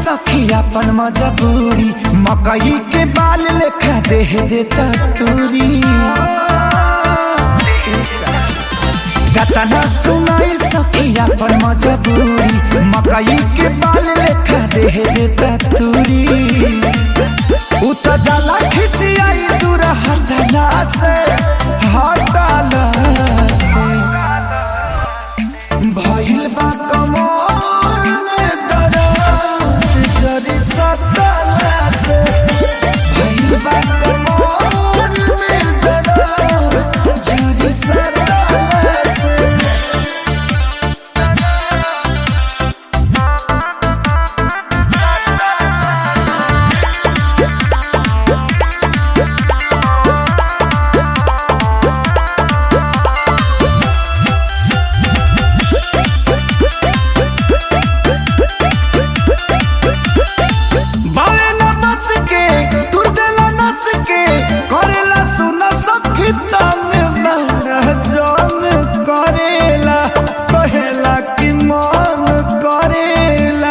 सखी अपन मजबूरी मकई के बाल लेखा देह देता तूरी गतना सुनाई सखी अपन मजबूरी मकई के बाल लेखा देह देता तूरी उ त जाला खिसियाई दूर हटना से हटला से भइल बा कमर में दर्द जरी सटला से भइल बा कमर में दर्द जरी सटला से बावे न बस के तुर देला नस के करेला सुना सखी तंग मन जान करेला कहेला कि मन करेला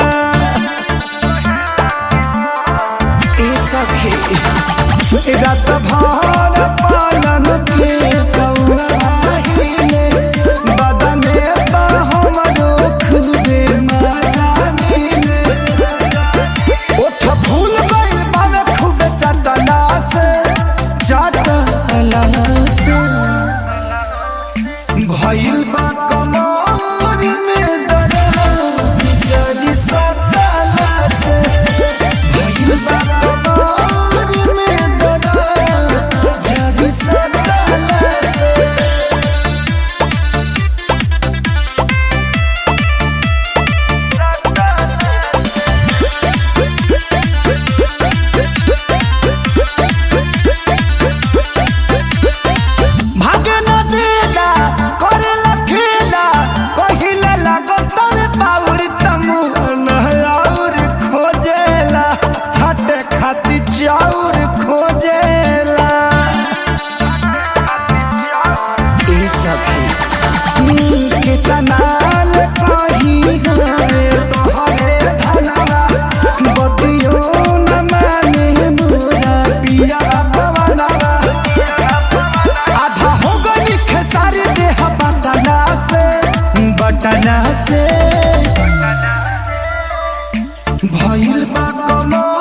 ए सखी रात भर पालन के कौआहिले बदने त हमरो खुदे मजा मिले ओठ फूल गइल बावे खूब चटला से चटला से भइल बा कमर में दर्द जरी सटला से भइल बा कमर में दर्द जरी सटला से भागे न देला करेला खेला कहिले लागत रे पाउर तमु और खोजेला छटे खाती चाउर खोजेला ई सखी के तनाल कही गए तोहरे धनवा बतियो न माने मोरा पिया पवनवा आधा हो गई खेसारी देह बटना से बटना से भइल बा कमर